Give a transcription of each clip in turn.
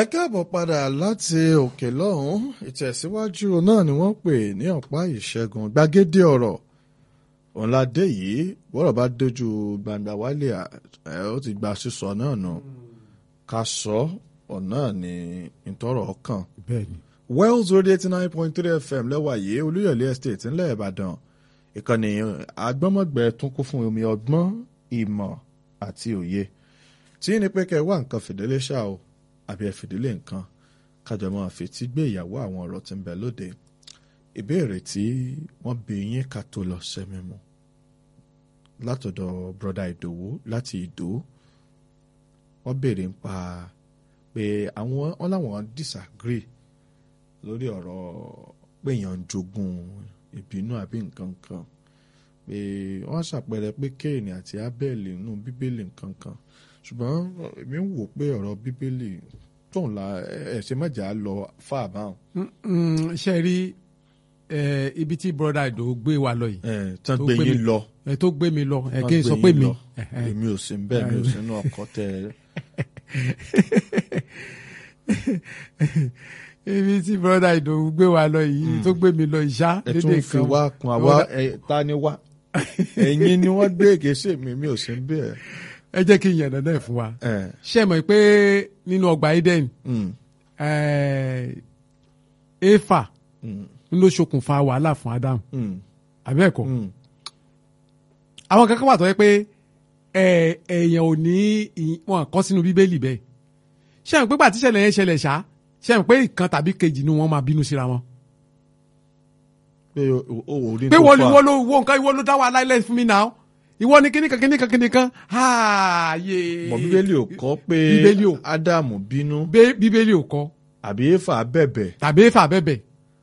ẹ káàbọ̀ padà láti òkè lọ́hùn ìtẹ̀síwájú náà ni wọ́n pè ní ọ̀pá ìṣẹ́gun gbàgede ọ̀rọ̀ ọ̀làdé yìí bọ́rọ̀ bá dojú gbangba wálé ẹ̀ ó ti gba sísọ náà nù ká sọ ọ̀nà ní ìtọ́rọ̀ ọkàn. bẹ́ẹ̀ni. Wells Radio eighty nine point three FM lẹ́wà yìí Olúyọ̀lé estate ńlẹ̀ Ìbàdàn ìkànnì agbọ́mọ̀gbẹ́ tún kún fún omi ọgbọ́n ìmọ̀ àti òye tí ní pé kẹ́ ẹ wá nǹkan fìdílé ṣá o àbí ẹ fìdílé nǹkan kájọ máa fetí gbé ìyàwó àwọn ọ̀rọ̀ tí ń bẹ lóde ìbéèrè tí wọ́n bi yín ká tó lọ sẹ́mi mu látọ̀dọ̀ broda Ìdòwú láti Ìdó wọ́n béèrè ń pa pé àwọn wọn làwọn disagree lórí ọ̀rọ̀ pé èèyàn ń jogún ìbínú àbí nǹkan kan pé wọ́n ṣàpẹẹrẹ pé kéènì àti abẹ́ẹ̀lì nínú bíbélì nǹkan kan ṣùgbọ́n èmi ń wò pé ọ̀rọ̀ bíbélì tóun la ẹ̀ ṣe mọ̀jà lọ fà báwọn. ṣe rí ibi tí broda Ìdò gbé wa lọ yìí. ẹ tán gbé yín lọ. ẹ tó gbé mi lọ ẹ kí n sọ pé mi. èmi ò sí bẹ́ẹ̀ mi ò sí inú ọkọ̀ tẹ. ibi tí broda Ìdò gbé wa lọ yìí tó gbé mi lọ ìṣá ẹ tún fi wá kun àwa ta ni wá ẹ̀yin ni wọ́n gbé ègèsè mi mi ò sí bẹ́ẹ̀. ẹ jẹ́ kí n yànnà náà fún wa ṣé ẹ mọ̀ pé nínú ọgbà Eden Éfà ń ló ṣokùnfà wàhálà fún Adam àbẹ́ẹ̀kọ́ àwọn kankan wà tó yẹ pé èèyàn ò ní wọn kọ́ sínú bíbélì bẹ́ẹ̀ ṣé àwọn pípa tíṣẹ̀lẹ̀ yẹn ṣẹlẹ̀ ṣá ṣé àwọn pé ìkan tàbí kejì ni wọ́n máa bínú síra wọn. pé o ò rí pé wọ́n ní wọ́n ló wo nǹkan ìwọ ló dá wa láìlẹ̀ fún mi náà ìwọ ni kíníkan kíníkan kíníkan ààyè. mọ bíbélì ò kọ́ pé Bíbélì ò- ádámù bínú bíbélì ò kọ́ àbí éfà bẹ̀bẹ̀ tàbí éfà bẹ́bẹ̀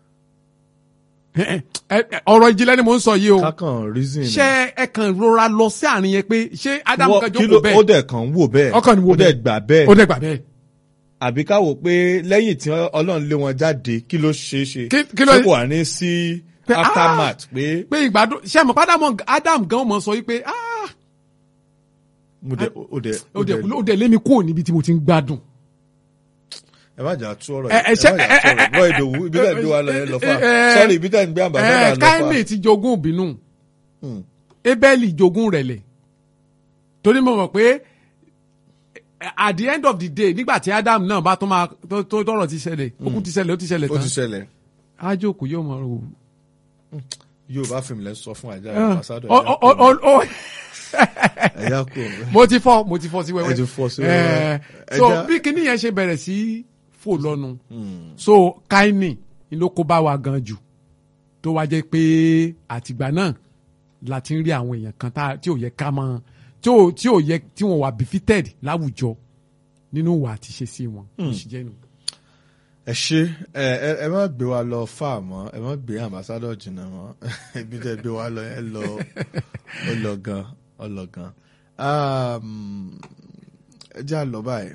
ọ̀rọ̀ ìjìnlẹ̀ ni mò ń sọ yìí o kákan reason ṣé ẹ kàn rọra lọ sí àárín yẹn pé ṣé Ádámù Wọ́n- kan kí ló- jókòó bẹ́ẹ̀ ó dẹ̀ kàn ń wò bẹ́ẹ̀ Ọkàn ni wò ó dẹ̀ bẹ́ẹ̀. gbà bẹ́ẹ̀ ó dẹ̀ gbà bẹ́ẹ̀. àbí ká wò pé lẹ́yìn tí ọlọ́run lé wọn jáde kí ló ṣeé ṣe Kí- kí ló- ṣé kò wà ní sí Pé, ah! aftermath pé pé ìgbádùn ṣé àmọ́ Ádámù Ádámù gan mọ̀ sọ wípé ah mo dẹ̀ ó dẹ̀ ó dẹ̀ ó dẹ̀ lé mi kúrò níbi tí mo ti ń gbádùn. ẹ má jà tú ọ̀rọ̀ Ẹ- yìí ẹ ṣe- ẹ má jà tú ọ̀rọ̀ bọ́ ìdòwú ibi tẹ̀ ń gbé wa lọ yẹn lọ fà ẹ- ẹ- sọ́ọ̀rì ibi tẹ̀ ń gbé àbàdàn ẹ lọ Káínì fà. ti jogún ìbínú Hmm. Ébẹ́lì jogún rẹ̀lẹ̀ torí mo mọ̀ pé at the end of the day nígbà tí Ádámù náà bá tó máa tó tó tọrọ ti ṣẹlẹ̀ okùn ti ṣẹlẹ̀ ó ti ṣẹlẹ̀ ó ti tán ṣẹlẹ̀ ájókòó yóò mọ̀ ọ́ Yorùbá fíìmù lẹ́ sọ fún àjà Ah, ambassador ọ- ọ- ọ- ọ- ẹ̀yà kò mo ti fọ́ mo ti fọ́ sí wẹ́wẹ́ Ẹ ti fọ́ sí Eh, wẹ́wẹ́. so Ẹja- bí kinní yẹn ṣe bẹ̀rẹ̀ sí fò lọ́nu so Káínì ni ló kó bá wa gan jù tó wá jẹ́ pé àtìgbà náà la ti ń rí àwọn èèyàn kan tá- tí ò yẹ ká mọ̀ tí ò tí ò yẹ tí wọ́n wà befitted láwùjọ nínú ìwà àti ṣe sí wọn. Bó ṣe jẹ́ nù. ẹ ṣe ẹ ẹ ẹ má gbé wa lọ fà mọ́ ẹ má gbé ambassador jìnnà mọ́ ibi tẹ́ gbé wa lọ ẹ lọ ó lọ gan ó lọ gan Um, ẹ jẹ́ àlọ́ báyìí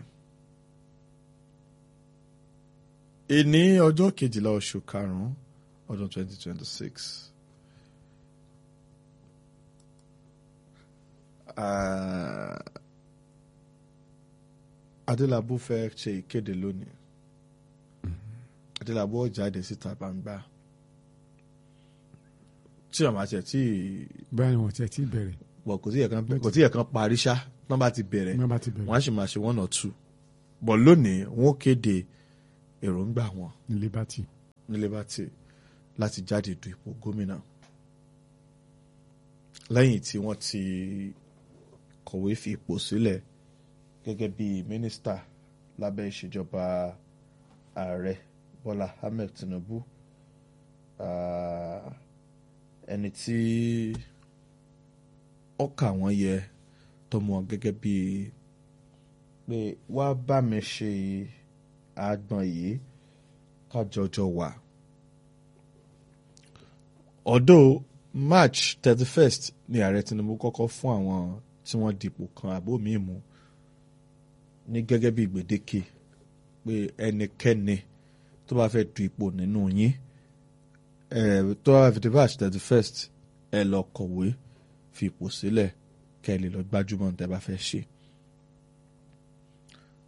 ìní ọjọ́ kejìlá oṣù karùn-ún ọdún twenty twenty six Adélabú fẹ́ ṣe ìkéde lónìí adélábọ̀ ó jáde síta gbangba tí àwọn àti ẹ̀ tí bẹ́ẹ̀ ni wọ́n ti ẹ̀ tí bẹ̀rẹ̀ bọ̀ kò tí yẹ kan kò tí yẹ kan parí ṣá tán bá ti bẹ̀rẹ̀ wọ́n bá ti bẹ̀rẹ̀ wọ́n á sì máa ṣe one or two bọ̀ lónìí wọ́n ó kéde èròǹgbà wọn ní liberty. ní Liberty láti jáde du ipò gómìnà lẹ́yìn tí wọ́n ti kọ̀wé fi ipò sílẹ̀ gẹ́gẹ́ bí mínísítà lábẹ́ ìṣèjọba ààrẹ Bọ́lá Ahmed Tinubu Ah, ẹni tí ọkà wọn yẹ tọmọ wọn gẹ́gẹ́ bí pé wá bá mi ṣe àgbọn yìí kájọjọ wà. Although March thirty first ni ààrẹ Tinubu kọ́kọ́ fún àwọn tí wọ́n dipò kan àbó míì mú ní gẹ́gẹ́ bí gbèdéke pé ẹnikẹ́ni tó bá fẹ́ du ipò nínú yín ẹ tó bá fi di March thirty first ẹ lọ kọ̀wé fi ipò sílẹ̀ kẹ́ ẹ lè lọ gbájúmọ̀ ní tẹ́ bá fẹ́ ṣe.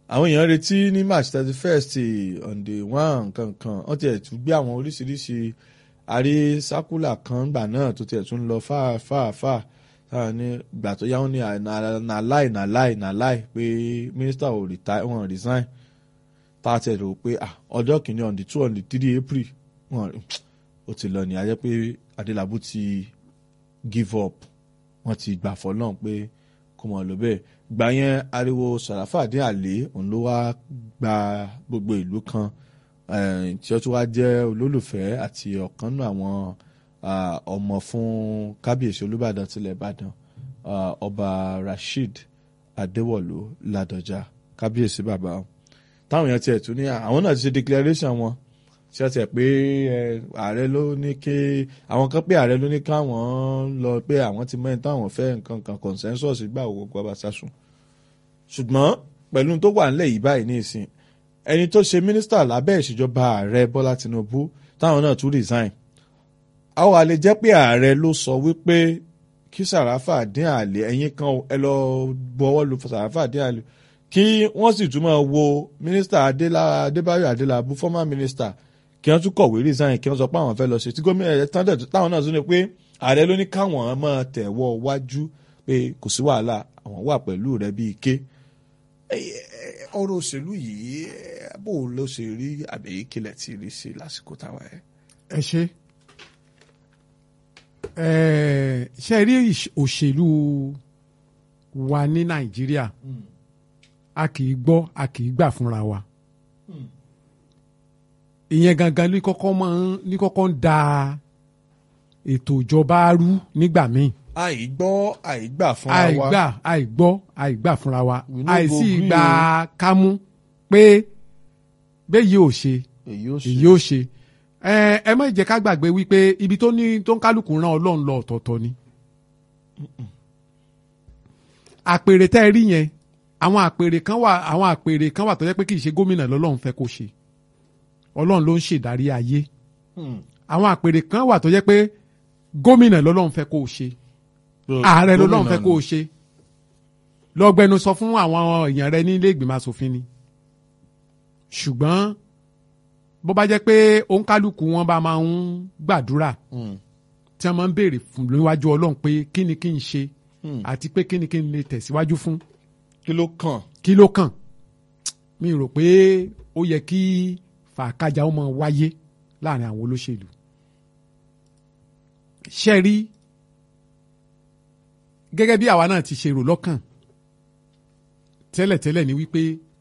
àwọn èèyàn retí ní march thirty first on the one kankan wọ́n tiẹ̀ tún gbé àwọn oríṣiríṣi àrí sákúlà kan gbà náà tó tiẹ̀ tún lọ fáà fáà fáà táwọn ní ìgbà tó yá wọn ní nà láì nà láì nà láì pé mínísítà ò retire wọn resign tá a tiẹ̀ rò pé ọjọ́ kìíní on the two on the three april wọn ó ti lọ ní ayé pé adélábù ti give up wọ́n ti gbà fọ́lọ́n pé kò mọ̀ ló bẹ́ẹ̀ gbà yẹn ariwo sàràfàdé àlè òun ló wá gba gbogbo ìlú kan tí ó tún wá jẹ́ olólùfẹ́ àti ọ̀kan nínú àwọn ọmọ fún kábíyèsí olúbàdàn tilẹ̀ ìbàdàn ọba rasheed adéwọ̀lú ládọjà kábíyèsí bàbá táwọn èèyàn tiẹ̀ tún ní àwọn náà ti ṣe declaration wọn tí wọ́n tẹ̀ pé ààrẹ ló ní kí àwọn kan pé ààrẹ ló ní káwọn lọ pé àwọn ti mẹ́rin táwọn fẹ́ nǹkan kan consensus gbà owó gbọ́ba sásùn ṣùgbọ́n pẹ̀lú tó wà nílẹ̀ yìí báyìí ní ìsìn ẹni tó ṣe mínísítà lábẹ́ ìṣèjọba ààrẹ bọ́lá tinubu táwọn náà tún resign àwọn àlè jẹ́ pé ààrẹ ló sọ wípé kí sàràfà dín àlè ẹ̀yìn kan ẹ lọ bọ́wọ́ lu sàràfà dín àlè kí wọ́n sì tún máa wo mínísítà adébáyọ̀ adélábù former minister kí wọ́n tún kọ̀wé resign kí wọ́n sọ pé àwọn fẹ́ lọ ṣe tí gómìnà ẹ̀ tán dẹ̀ táwọn náà tún ní pé ààrẹ ló ní káwọn máa tẹ̀wọ́ wájú pé kò sí wàhálà àwọn wà pẹ̀lú rẹ̀ bíi ké. ọ̀rọ̀ òṣèlú yìí bó ló ṣe rí àbí kílẹ̀ tí rí sí lásìkò táwa ẹ̀. ẹ ṣe ṣe rí òṣèlú wa ní nàìjíríà a kì í gbọ́ a kì í gbà fúnra wa ìyẹn gangan ní kọ́kọ́ máa ń ní kọ́kọ́ ń da ètò ìjọba rú nígbà míì. àìgbọ́ àìgbà fúnra wa àìgbà àìgbọ́ àìgbà fúnra wa We no go àìsí gree ìgbà o. kámú pé bẹ́ẹ̀ ò ṣe èyí ó ṣe èyí ò ṣe ẹ ẹ má jẹ́ ká gbàgbé wípé ibi tó ní tó ń kálukú rán ọlọ́run lọ ọ̀tọ̀ọ̀tọ̀ ni. àpèrè tẹ́ ẹ rí yẹn àwọn àpèrè kan wà àwọn àpèrè kan wà tó jẹ́ pé kì í ṣe gómìnà lọ́lọ́run fẹ́ kó ṣe ọlọ́run ló ń ṣèdarí ayé Hmm. àwọn àpèrè kan wà tó jẹ́ pé gómìnà lọ́lọ́run fẹ́ kó o ṣe ààrẹ lọ́lọ́run fẹ́ kó o ṣe lọ́gbẹ́nu sọ fún àwọn èèyàn rẹ nílé ìgbìmọ̀ asòfin ni ṣùgbọ́n bó bá jẹ́ pé òǹkálùkù wọn bá máa ń gbàdúrà Hmm. tí wọ́n máa ń béèrè fún níwájú ọlọ́run pé kí ni kí n ṣe Hmm. àti pé kí ni kí n lè tẹ̀síwájú fún kí ló kàn kí ló kàn mi rò pé ó yẹ kí fàákájà ó máa wáyé láàrin àwọn olóṣèlú ṣe rí gẹ́gẹ́ bí àwa náà ti ṣe rò lọ́kàn tẹ́lẹ̀tẹ́lẹ̀ ni wípé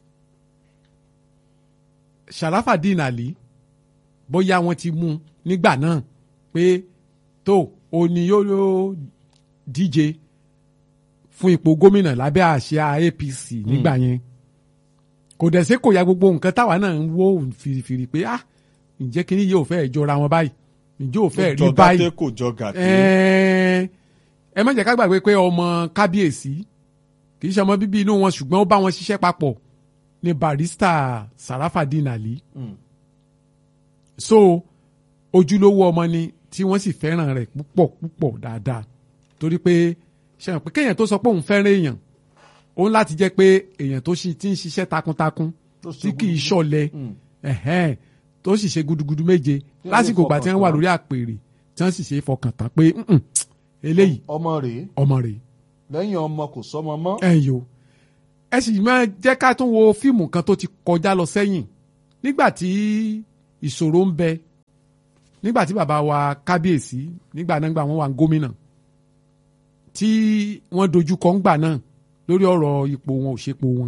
Sharafadeen Ali bóyá wọ́n ti mú un nígbà náà pé tó o ní yóò díje fún ipò gómìnà lábẹ́ àsíá APC nígbà yẹn kò dẹ̀ sí kò ya gbogbo nǹkan táwa náà ń wò fìrìfìrì pé ah ǹjẹ́ kí ni yóò fẹ́ jọra wọn báyìí ǹjẹ́ ò fẹ́ rí jọ báyìí gàtẹ kò jọ gàtẹ ẹ ẹ má jẹ́ ká gbàgbé pé ọmọ kábíyèsí kì í ṣe ọmọ bíbí inú wọn ṣùgbọ́n ó bá wọn ṣiṣẹ́ papọ̀ ní barista Sarafadeen Ali Hmm. so ojúlówó ọmọ ni tí wọ́n sì fẹ́ràn rẹ̀ púpọ̀ púpọ̀ dáadáa torí pé ṣe hàn pé kéèyàn tó sọ pé òun fẹ́ràn èèyàn òun láti jẹ́ pé èèyàn tó ṣi ti ń ṣiṣẹ́ takuntakun Tó ṣe tí kì í gudugudu. ṣọ̀lẹ Hmm. ẹ̀hẹ́n, tó sì ṣe gudugudu méje lè lásìkò ìgbà tí wọ́n wà fọkàn tán. lórí àpèrè tí wọ́n sì ṣe fọkàn tán pé "Mm-mm, eléyìí ọmọ rèé ọmọ rẹ̀ lẹ́yìn ọmọ kò sọmọ mọ́ ẹ̀ yo ẹ sì máa jẹ́ ká tún wo fíìmù kan tó ti kọjá lọ sẹ́yìn nígbà tí ìṣòro ń bẹ nígbà tí bàbá wa kábíyèsí nígbà náà gbà wọ́n wà gómìnà tí wọ́n dojú kọ ńgbà náà lórí ọ̀rọ̀ ipò wọn ò ṣepo wọn.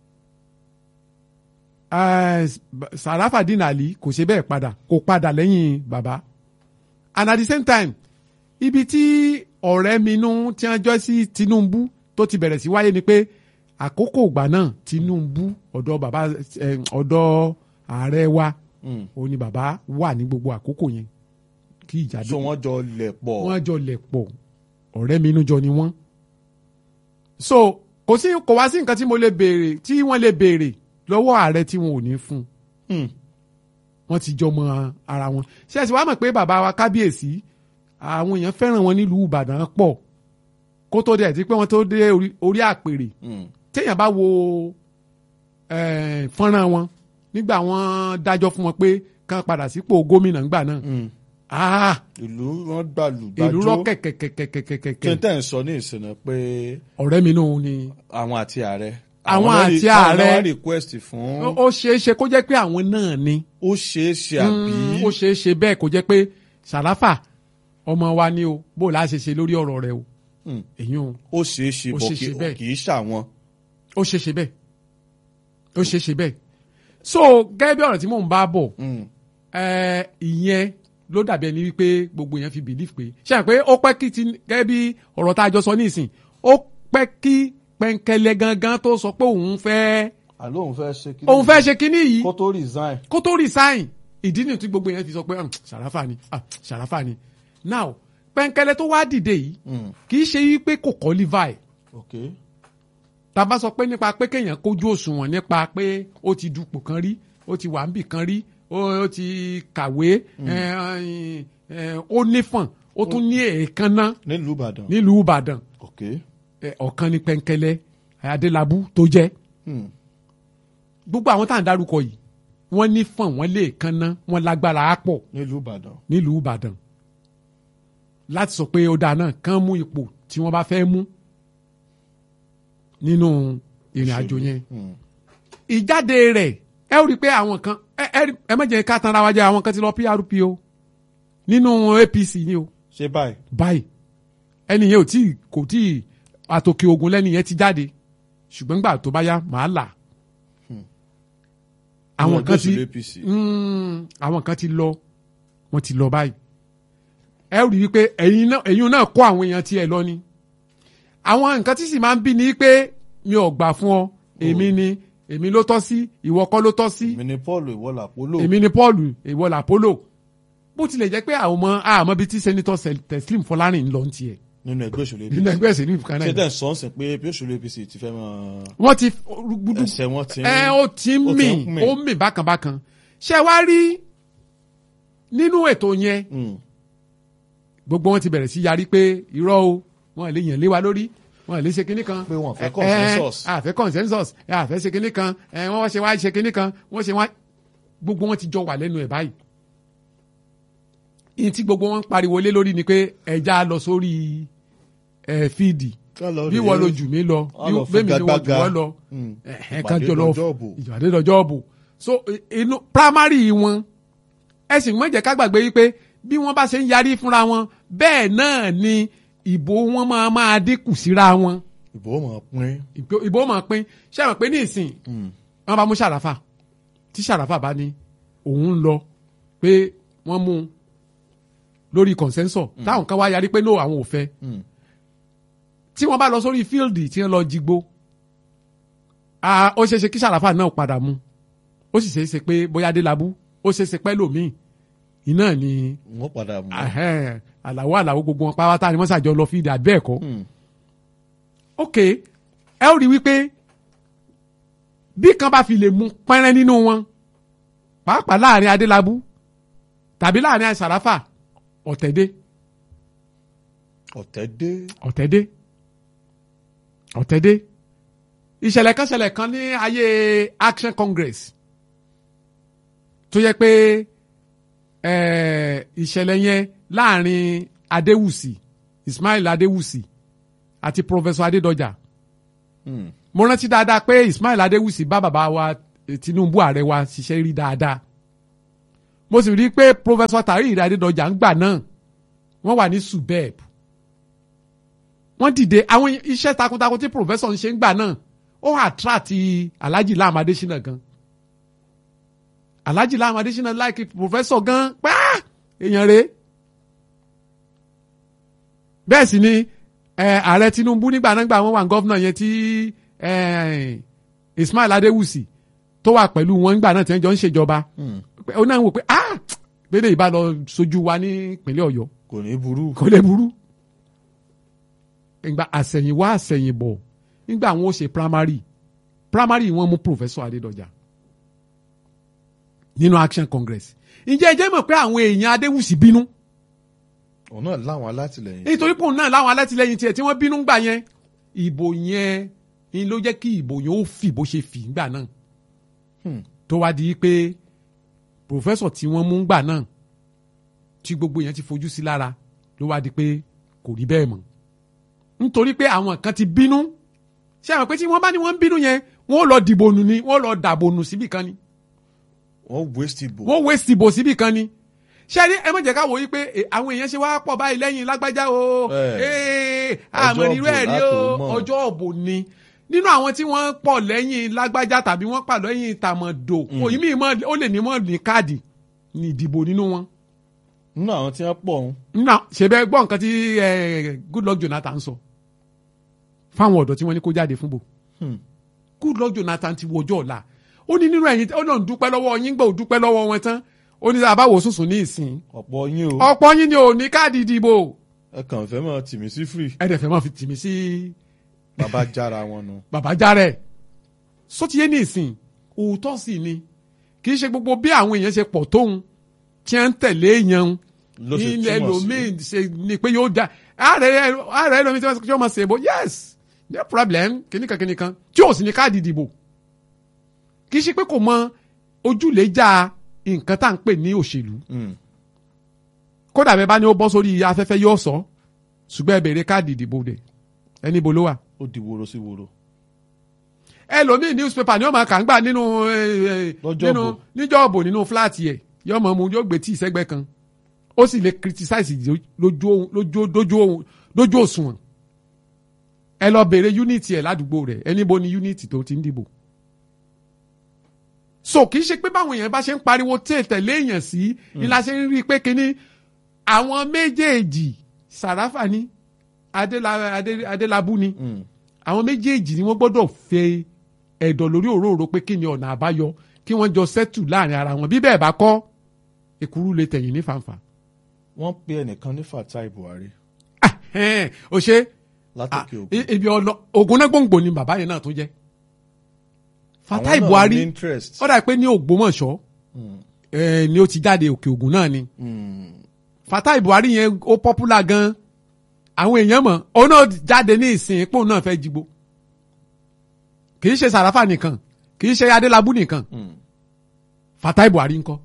Eh, Sarafadeen Ali kò ṣe bẹ́ẹ̀ padà kò padà lẹ́yìn bàbá and at the same time ibi tí ọ̀rẹ́ mi nú tí wọ́n jọ sí Tinubu tó ti bẹ̀rẹ̀ sí wáyé ni pé àkókò ìgbà náà Tinubu ọ̀dọ̀ bàbá eh, ọ̀dọ̀ ààrẹ wa Hmm. òun ni bàbá wà ní gbogbo àkókò yẹn kí ìjà dé so wọ́n jọ lẹ̀ pọ̀ wọ́n jọ lẹ̀ pọ̀ ọ̀rẹ́ mi inú jọ ni wọ́n. so kò sí kò wá sí nǹkan tí mo lè béèrè tí wọ́n lè béèrè lọ́wọ́ ààrẹ tí wọn ò ní fún un Hmm. wọ́n ti jọ mọ ara wọn. ṣé ẹ sì wá mọ̀ pé bàbá wa kábíyèsí àwọn èèyàn fẹ́ràn wọn nílùú Ìbàdàn pọ̀ kó tó dé ẹ̀ tí pé wọ́n tó dé orí- orí àpèrè Hmm. téèyàn bá wo eh, fọ́nrán wọn nígbà wọ́n dájọ́ fún wọn pé kán padà sípò gómìnà ńgbà náà ah ìlú wọn gbàlù ìlú rọ gbàjọ kí kẹ̀kẹ̀kẹ̀kẹ̀kẹ̀ n tẹ̀ ń sọ ní ìsinmi pé ọ̀rẹ́ mi náà ni àwọn àti ààrẹ Àwọn náà àti rí- táwọn ààrẹ. náà wá request fún ó ó ṣeé ṣe kó jẹ́ pé àwọn náà ni ó ṣeé ṣe àbí Mm, ó ṣeé ṣe bẹ́ẹ̀ kó jẹ́ pé sàràfà ọmọ wa ni o bó o láṣẹ ṣe lórí ọ̀rọ̀ rẹ o Mm. èyí o ó ṣeé ṣe Ó bọ̀ ṣeé kì ṣe bẹ́ẹ̀. kì í ṣàwọn. ó ṣeé ṣe bẹ́ẹ̀ ó ṣeé ṣe bẹ́ẹ̀ so gẹ́gẹ́ bí ọ̀rọ̀ tí mò ń bá bọ̀ Mm. ẹ, ìyẹn ló dàbí ẹni wípé gbogbo èèyàn fi believe pé ṣe à pé ó pẹ́ kí ti gẹ́gẹ́ bí ọ̀rọ̀ tá a jọ sọ nísìn ó pẹ́ kí pẹ̀ǹkẹ̀lẹ̀ gangan tó sọ pé òun fẹ́ àló òun fẹ́ ṣe kí òun fẹ́ ṣe kinní yìí kó tó resign. kó tó resign ìdí nìyí tí gbogbo èèyàn fi sọ pé "Hmm, ṣàràfà ni ah, ṣàràfà ni now pẹ̀ǹkẹ̀lẹ̀ tó wá dìde yìí Mm. kì í ṣe wípé kò qualify ok tá a bá sọ pé nípa pé kéèyàn kójú òṣùwọ̀n nípa pé ó ti dupò kan rí ó ti wà níbì kan rí ó ó ti kàwé ẹ, ẹ, ó nífọ̀n ó tún ní èékánná nílùú Ìbàdàn. nílùú Ìbàdàn ok ẹ, ọ̀kan ní pẹ̀ǹkẹ̀lẹ̀ Adélabú tó jẹ́ Mm. gbogbo àwọn tá à ń dárúkọ yìí wọ́n nífọ̀n wọ́n lè kánná wọ́n lágbára á pọ̀ nílùú Ìbàdàn. nílùú Ìbàdàn láti sọ pé ó dáa náà kán mú ipò tí wọ́n bá fẹ́ mú nínú ìrìn àjò yẹn Mm. ìjáde rẹ̀ ẹ ó rí i pé àwọn kan ẹ ẹ rí- ẹ má jẹ́ ká tanra wa jẹ àwọn kan ti lọ PRP o nínú APC ni o ṣé báyìí. báyìí ẹni yẹn ò tí kò tí àtòkè ogun lẹ́ni yẹn ti jáde ṣùgbọ́n gbà tó bá yá màá là àwọn Ìwọ̀n kan gbèsè ti lé APC. Mm, àwọn kan ti lọ wọ́n ti lọ báyìí ẹ rí i pé ẹ̀yin náà ẹ̀yin náà kó àwọn èèyàn tiẹ̀ lọ ni àwọn nǹkan tí sì máa ń bí ni pé mi ò gbà fún ọ èmi ni èmi ló tọ́ sí ìwọ kọ́ ló tọ́ sí èmi ni Paul ìwọlà polo. èmi ni Paul ìwọ làpólò bó tilẹ̀ jẹ́ pé àwọn ọmọ àmọ́ bíi tí sẹ́nitọ́ Teslim Fọlárìn ń lọ ń tiẹ̀ nínú ẹgbẹ́ òṣèlú APC. nínú ẹgbẹ́ ìṣèlú ìfúkàn ṣé náà tẹ̀ ń sọ ń sìn pé bí òṣèlú APC ti fẹ́ máa wọ́n ti gbúdú ẹsẹ̀ wọn ti ń ẹ ó ti ń ó mì ti ń mì. ó ń mì bákanbákan ṣé wá rí nínú ètò yẹn Mm. gbogbo wọn ti bẹ̀rẹ̀ sí yarí pé irọ́ o wọn lè yàn lé wa lórí wọn lè ṣe kinní kan. Pé wọn fẹ́ Ẹ, consensus. ẹ, àfẹ́ consensus ẹ, àfẹ́ ṣe kinní kan ẹ, wọ́n wá ṣe wá ṣe kinní kan wọ́n ṣe wá gbogbo wọn ti jọ wà lẹ́nu ẹ̀ báyìí. ìyẹn tí gbogbo wọn ń pariwo lé lórí ni pé ẹja lọ sórí ẹ fíìdì Ká lọ bí rèé. wọ́n lo jù mí lọ Wọ́n lọ bẹ́ẹ̀ mi ni wọ́n jù figagbága. wọ́n lọ Mm. ẹ kan Ìpàdé jọ lọ lọ́jọ́ òbò. ìpàdé lọ́jọ́ òbò so i- inú primary wọn ẹ sì mọ̀ jẹ́ ká gbàgbé wípé bí wọ́n bá ṣe ń yarí fúnra wọn bẹ́ẹ̀ náà ni ìbò wọn máa máa dínkù síra wọn ìbò mọ̀ pín. ìbò- ìbò máa pín ṣé àwọn pé ní ìsìn wọn bá mú ṣàràfà tí ṣàràfà bá ní òun ń lọ pé wọ́n mú un lórí consensus táwọn kan wá yarí pé no àwọn ò fẹ́ Mm. tí wọ́n bá lọ sórí fíìldì tí wọ́n lọ jigbó ah, ó ṣeé ṣe kí sàràfà náà padà mú ó sì ṣeé ṣe pé bóyá adélábù ó ṣeé ṣe pẹ́ lòmíì iná ni wọ́n padà mú. ahẹ́n, àlàó àlàó gbogbo wọn pátá ni wọ́n ṣàjọ lọ fíìdì àbẹ́ẹ̀ kọ́ Mm. ok ẹ ó rí wípé bí kan bá fi lè mú pẹ́rẹ́ nínú wọn pàápàá láàrin adélábù tàbí láàrin sàràfà ọ̀tẹ̀dé ọ̀tẹ̀ dé. ọ̀tẹ̀dé ọ̀tẹ̀dé ìṣẹ̀lẹ̀ kan ṣẹlẹ̀ kan ní ayé action congress tó yẹ pé eh, ìṣẹ̀lẹ̀ yẹn láàrin adéwùsì ismail adéwùsì àti professor adédọjà Mm. mo rántí dáadáa pé ismail adéwùsì bá bàbá wa eh, tinubu ààrẹ wa ṣiṣẹ́ rí dáadáa mo sì rí i pé professor tahir adédọjà ń gbà náà wọ́n wà ní subeb wọ́n dìde àwọn iṣẹ́ takuntakun tí professor ń ṣe ń gbà náà ó attract alhaji lam adesina gan alhaji lam adesina like professor gan pa èèyàn rèé bẹ́ẹ̀ sì ni eh, ààrẹ tinubu nígbà náà gbà wọ́n wà gọ́fúnà yẹn tí eh, ismail adéwùsì tó wà pẹ̀lú wọn nígbà náà tí wọ́n jọ ń ṣèjọba Mm. ó náà wò pé ah gbélé ìbá lọ sojú wa ní ìpínlẹ̀ ọ̀yọ́ kò ní burú. kò lè burú. ìgbà àsẹ̀yìnwá àsẹ̀yìnbọ̀ nígbà wọn ó ṣe primary primary wọn mú professor adédọjà nínú action congress ǹjẹ́ ẹ jẹ́ mọ̀ pé àwọn èèyàn adéwùsì bínú òun náà láwọn alátìlẹyìn. nítorí pòun náà láwọn alátìlẹyìn tiẹ̀ tí wọ́n bínú gbà yẹn ìbò yẹn ni ló jẹ́ kí ìbò yẹn ó fì bó ṣe fì ńgbà náà Hmm. tó wá di pé pòfẹ́sọ̀ tí wọ́n mú gbà náà tí gbogbo yẹn ti fojú sí lára ló wá di pé kò rí bẹ́ẹ̀ mọ́ nítorí pé àwọn kan ti bínú ṣé àwọn pé tí wọ́n bá ní wọ́n ń bínú yẹn wọ́n lọ dìbò nù ni wọ́n lọ dàbò nù síbì kan ni wọ́n waste ìbò. wọ́n waste ìbò síbì kan ni ṣé ẹ ní ẹ má jẹ́ ká wò yí pé eh, àwọn èèyàn ṣe wá pọ̀ báyìí lẹ́yìn lágbájá o Eh. Eh, Ọjọ́ àmọ́ irú ẹ̀ ìbò rí o látò mọ̀. ọjọ́ òbò ni nínú àwọn tí wọ́n pọ̀ lẹ́yìn lágbájá tàbí wọ́n pà lẹ́yìn tàmọ̀dò òyìn mi mọ̀ ó lè ní mọ̀ ní káàdì ní ìdìbò nínú wọn. nínú àwọn tí wọ́n pọ̀ ọ̀hún. nínú àwọn- ṣe bẹ́ẹ̀ gbọ́ nǹkan tí eh, Goodluck Jonathan sọ fáwọn ọ̀dọ́ tí wọ́n ní kó jáde fún bò Hmm. Goodluck Jonathan ti wọjọ́ ọ̀la ó ní nínú ẹ̀yìn ó lọ́n dúpẹ́ lọ́wọ́ yín gbọ́ ò dúpẹ́ lọ́wọ́ wọn tán ó ní àbáwò sùsùn ní ìsìn ọ̀pọ̀ yín o. ọ̀pọ̀ yín ni ò ní káàdì ìdìbò ẹ kàn fẹ́ mọ̀ tìmí sí free. ẹ̀dẹ̀ fẹ́ máa fi tìmí sí bàbá jára wọn nu. bàbá járẹ̀ sótìyé ní ìsìn òótọ́ sì ni kì í ṣe gbogbo bí àwọn èèyàn ṣe pọ̀ tóun tí wọ́n ń tẹ̀lé èèyàn ló ṣe ilẹ̀ túmọ̀ sí. lomiin ṣe ni pé yóò da ààrẹ ààrẹ lomiin tí wọ́n máa ṣe bó yes no problem kìnnìkan kìnnìkan tí ò sì ní káàdì ìdìbò kì í ṣe pé kò mọ ojúlẹ̀jà nǹkan tá à ń pè ní òṣèlú Hmm. kódà bẹ́ẹ̀ bá ní ó bọ́ sórí afẹ́fẹ́ yóò sọ ṣùgbọ́n ẹ béèrè káàdì ìdìbò dẹ̀ ẹni bo ló wà. ó di woro sí woro. ẹlòmíì newspaper ni ó máa kà ń gbà nínú eh, eh, Lọ́jọ́ nínú ìbò. níjọ́ òbò nínú fúláàtì ẹ̀ yóò mọ̀ mu yóò gbé tí ìsẹ́gbẹ́ kan ó sì lè criticize lójú ohun- lójú lójú ohun- lójú òṣùwọ̀n ẹ lọ béèrè unity ẹ̀ ládùúgbò rẹ̀ ẹni bo ni unity tó ti ń dìbò. so kì í ṣe pé báwọn èèyàn bá ṣe ń pariwo tí tẹ̀lé èèyàn sí ni la ṣe ń rí i pé kínní àwọn méjèèjì sàráfà ni Adéla- Adé- adélábù ni Hmm. àwọn méjèèjì ni wọ́n gbọ́dọ̀ fẹ́ ẹ̀dọ̀ lórí òróró pé kí ni ọ̀nà àbáyọ kí wọ́n jọ sẹ́tù láàrin ara wọn bí bẹ́ẹ̀ bá kọ́ èkúrú lè tẹ̀yìn ní fàǹfà. wọ́n pe ẹnìkan ní Fatai Buhari Ah, ẹn, o ṣe látòkè ògùn. i- ibi ọlọ ogun náà gbòǹgbò ni bàbá yẹn náà tó jẹ́. Fatai Àwọn náà ní Buhari interest. ó dà pé ní Ògbómọ̀ṣọ́ Hmm. eh, ni ó ti jáde òkè ògùn náà ni Hmm. Fatai Buhari yẹn ó popular gan àwọn èèyàn mọ̀ òun náà jáde ní ìsìn pé òun náà fẹ́ jigbo kì í ṣe Sàràfà nìkan kì í ṣe Adélabú nìkan Hmm. Fatai Buhari ńkọ́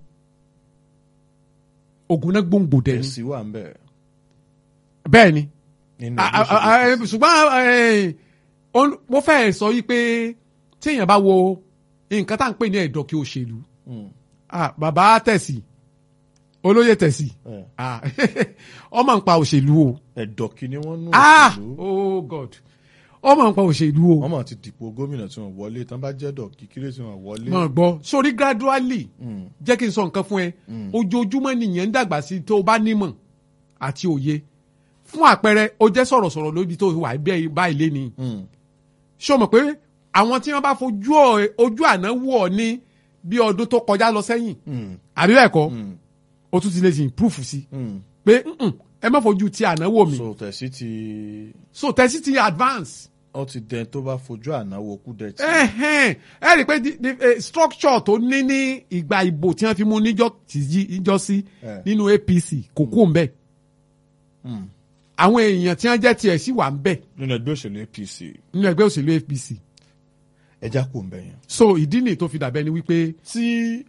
ogun náà gbòǹgbò dẹ ni èsì wà ń bẹ̀. bẹ́ẹ̀ ni nínú A- a- olóṣèlú a- APC. ṣùgbọ́n eh, ó- mo fẹ́ sọ yìí pé téèyàn bá wo nǹkan tá à ń pè ní ẹ̀dọ̀kí òṣèlú Hmm. ah, bàbá tẹ̀sí olóyè tẹ̀sí Eh, ah, ọmọ ń pa òṣèlú o ẹ̀dọ̀ kìíní wọ́n nú ah òṣèlú. oh god ọmọ ń pa òṣèlú o wọ́n mọ̀ ti dìpò gómìnà tí wọ́n wọlé tán bá jẹ́ dọ̀ kíkíré tí wọ́n wọlé. mọ̀ gbọ́ sórí gradually Hmm. jẹ́ kí n sọ nǹkan fún ẹ ojoojúmọ́ nìyẹn ń dàgbà sí tó o bá nímọ̀ àti òye fún àpẹẹrẹ o jẹ́ sọ̀rọ̀sọ̀rọ̀ lóbi tó wà bẹ́ẹ̀ báyìí lé ni Hmm. ṣé o mọ̀ pé àwọn tí wọ́n bá fojú ọ- ojú àná wò ọ ní bí ọdún tó kọjá lọ sẹ́yìn Hmm. àbí bẹ́ẹ̀ kọ́ Hmm. o tún ti lè ṣe improve sí Hmm. pé "Mm-mm, ẹ má fojú ti àná wò mí so tẹ̀sí ti so tẹ̀sí ti advance ó ti dẹni tó bá fojú àná wo kú dẹ̀ tí. ẹ̀hẹ́n ẹ rí i pé di- di- eh, structure tó ní ní ìgbà ìbò tí wọ́n fi mú níjọ́ tìjí níjọ́ sí Eh. nínú APC kò kú òun bẹ́ẹ̀ Hmm. àwọn èèyàn tí wọ́n jẹ́ tiẹ̀ sí wà ń bẹ̀ nínú ẹgbẹ́ òṣèlú APC nínú ẹgbẹ́ òṣèlú APC ẹja kò ń bẹ̀ yẹn. so ìdí nìyí tó fi dàbẹ́ ni wípé tí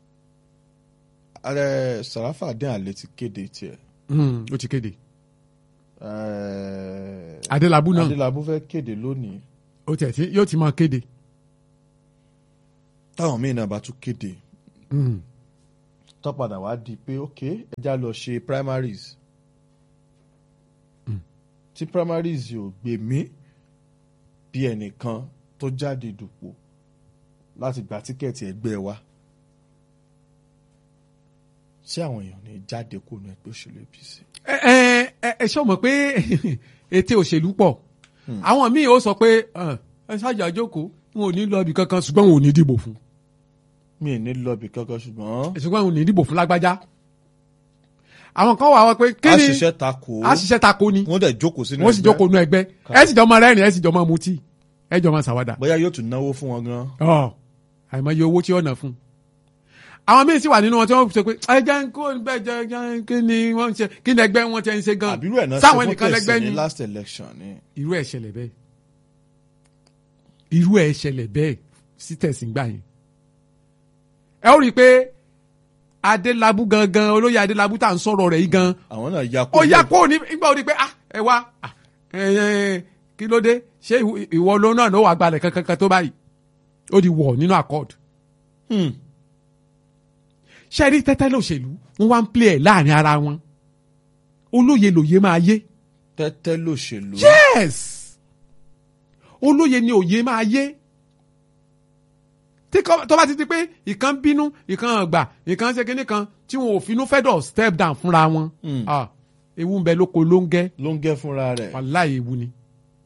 ààrẹ Sàráfà dín àlè ti kéde tiẹ̀ hmm, ó ti kéde eh, Adélabú náà Adélabú fẹ́ kéde lónìí ó tiẹ̀ tí yóò ti máa kéde táwọn míì náà bá tún kéde Hmm, tó padà wá di pé ok ẹja lọ ṣe primaries tí primaries yóò gbé mí bí ẹnìkan tó jáde dùpò láti gba tíkẹ́ẹ̀tì ẹgbẹ́ wa ṣé àwọn èèyàn ní jáde kó nu ẹgbẹ́ òṣèlú APC. ẹ ẹ ẹ ẹ ṣọ́ mọ̀ pé ète òṣèlú pọ̀ àwọn míì ó sọ pé "Ah, ẹ ṣáàjà jókòó wọn ò ní lọ ibì kankan ṣùgbọ́n wọn ò ní dìbò fún mi ì ní lọ́ọ̀bì kankan ṣùgbọ́n ṣùgbọ́n wọn ò ní dìbò fún lágbájá àwọn kan wà wá pé kí a ni ṣiṣẹ́ takò a ṣiṣẹ́ tako ni wọ́n dẹ̀ jókòó sínú wọ́n sì jókòó nú ẹgbẹ́ ẹ sì jọ máa rẹ́rìn ẹ sì jọ máa mutí ẹ jọ máa ṣàwádà bóyá yóò tún náwó fún wọn gan. ọ àìmọye owó tí ó nà fún àwọn míì sì wà nínú wọn tí wọ́n sọ pé ẹ jẹ́ ń kó bẹ́ẹ̀ jẹ́ jẹ́ kí ni wọ́n ń ṣe kí ni ẹgbẹ́ wọn ti ń ṣe gan àbírú ẹ̀ náà ṣe sáwọn fún ẹnìkan lẹ́gbẹ́ tẹ̀sí ni ní last election ni. irú ẹ̀ ṣẹlẹ̀ bẹ́ẹ̀ irú ẹ̀ ṣẹlẹ̀ bẹ́ẹ̀ sí tẹ̀sìn gbà yẹn ẹ ó rí i pé adélábù gangan olóyè adélábù tá à ń sọ̀rọ̀ rẹ̀ yìí gan àwọn náà ya kó ó yá kó ní nígbà ó di pé ah ẹ wá ah, ẹ, ẹ, kí ló dé ṣé ìwọ- ìwọ ló náà ló wà gbalẹ̀ kankan tó báyìí ó di wọ̀ nínú accord Hmm. ṣe rí tẹ́tẹ́ lòṣèlú wọ́n wá ń play ẹ̀ láàrin ara wọn olóye lòye máa yé tẹ́tẹ́ lòṣèlú. yes olóye ni òye máa yé tí kò- tó bá ti di pé ìkan bínú ìkan gbà ìkan ṣe kinní kan tí wọn ò finú fẹ́dọ̀ step down fúnra wọn Hmm. ah, ewu ń bẹ lóko ló ń gẹ́ ló ń gẹ́ fúnra rẹ̀. wàláì ewu ni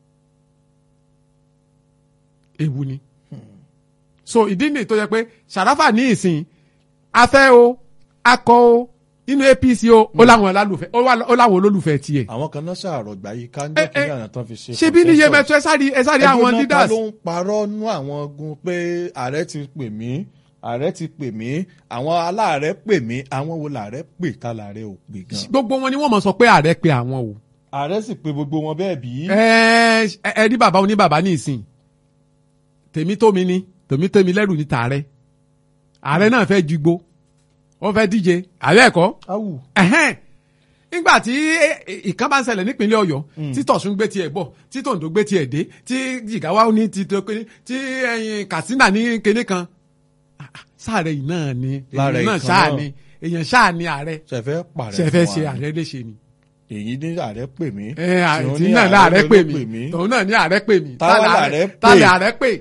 ewu ni so ìdí nìyí tó yẹ pé Sàráfà ní ìsìn afẹ́ o akọ o inú APC o ó láwọn olólùfẹ́ ó wà- ó láwọn olólùfẹ́ tiẹ̀ àwọn kan náà ṣàrọ̀ gbà yìí ká ń Eh, jẹ́ kí eh, àná tán fi ṣe. ṣé bí níye consensus. mẹ́tọ́ ẹ sáré ẹ sáré Ẹgbẹ́ àwọn náà ta leaders ló ń parọ́ nú àwọn ogun pé ààrẹ ti pè mí ààrẹ ti pè mí àwọn aláàrẹ pè mí àwọn wo làárẹ pè tá làárẹ ò pè gan. gbogbo wọn ni wọ́n mọ̀ sọ pé ààrẹ pe àwọn o ààrẹ sì pè gbogbo wọn bẹ́ẹ̀ bí. ẹ ẹ ẹ ní bàbá oní bàbá ní ìsìn tèmi tó mi ni tèmi tó mi lẹ́rù ní tààrẹ ààrẹ náà fẹ́ ju igbó wọ́n fẹ́ díje ààrẹ ẹ̀kọ́ awù. ẹ̀hẹ́n nígbà tí ìkan bá ń ṣẹlẹ̀ nípínlẹ̀ ọ̀yọ́ tí tọ̀sùn gbé tiẹ̀ bọ̀ tí tòǹdó gbé tiẹ̀ dé tí jìgáwá ní ti tó kéde tí ẹyin katsina ní kéde kan Ah, ah, sáàrẹ̀ yìí náà ni Lára èèyàn náà ìkan ṣáà náà. ni èèyàn ṣáà ni ààrẹ ṣẹfẹ pàrẹ ṣẹfẹ́ fún ṣe wa. ààrẹ léṣe ni. èyí ní ààrẹ pè mí. ẹ tí ó àti ní náà láàrẹ ló pè ló mí tòun náà ní ààrẹ pè mí Táwa Tá làárẹ̀ pè. tálẹ̀ ààrẹ pè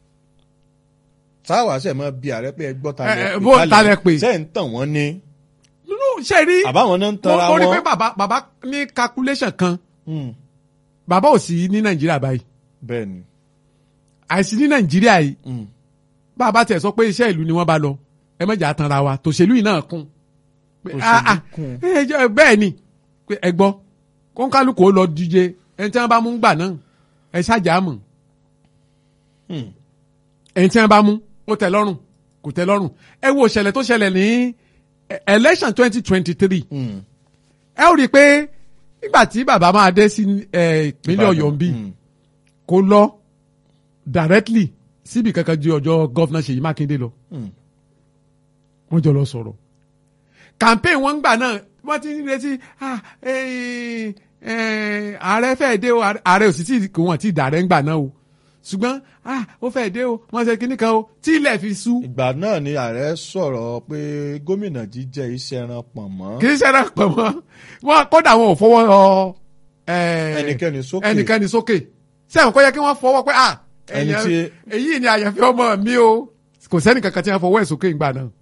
táwa ṣe mọ bí ààrẹ pé ẹ gbọ́ ta Eh, lẹ eh, bó ta lẹ pè. ṣe ń tàn wọ́n ní. nínú ṣe rí àbáwọn náà ń mo tanra mo rí pé wọn. bàbá bàbá ní calculation kan Hmm, bàbá ò sí ní nàìjíríà báyìí bẹ́ẹ̀ ni. àìsí ní nàìjíríà yìí Hmm. bá a bá tẹ̀ sọ pé iṣẹ́ ìlú ni wọ́n bá lọ ẹ mọ̀jà tanra wa tòṣèlú yìí náà kún. Pé, Òṣèlú ah, ah, kún. ẹ jẹ́- bẹ́ẹ̀ ni pé ẹ gbọ́ kọ́ńkálùkù ó lọ díje ẹni tí wọ́n bá mú gbà náà ẹ ṣáàjà mọ̀ Hmm. ẹni tí wọ́n bá mú ó tẹ́ lọ́rùn kò tẹ́ lọ́rùn ẹ wo ìṣẹ̀lẹ̀ tó ṣẹlẹ̀ ní eh, election twenty twenty three Hmm. ẹ ó rí i pé nígbà tí bàbá máa dé sí eh, ìpínlẹ̀ ọ̀yọ́ ń bí Hmm. kó lọ directly síbi kankan ju ọjọ́ gọ́fúnà ṣèyí mákindé lọ Hmm. wọ́n jọ lọ sọ̀rọ̀ campaign wọn gbà náà wọ́n ti ń retí ah, eh, eh, ààrẹ fẹ́ dé o ààrẹ ò sì tí kò wọ́n ti dàrẹ́ ń gbà náà o ṣùgbọ́n ah, ó fẹ́ dé o wọ́n ṣe kíní kan o tí ilẹ̀ fi sú ìgbà náà ni ààrẹ sọ̀rọ̀ pé gómìnà jíjẹ iṣẹ́ ẹran pọ̀n mọ́. kì í ṣẹlẹ̀ pọ̀ mọ́ wọn kódà wọn ò fọwọ́ ọ eh, ẹnikẹ́ni sókè. ẹnikẹ́ni sókè sẹ́wọ̀n kó yẹ kí wọ́n fọwọ́ pé ah Ẹni èèyàn- tí- èyí ni àyànfẹ́ ọmọ mi o kò sẹ́ni kankan tí wọ́n fọwọ́ ẹ̀ sókè ìgbà náà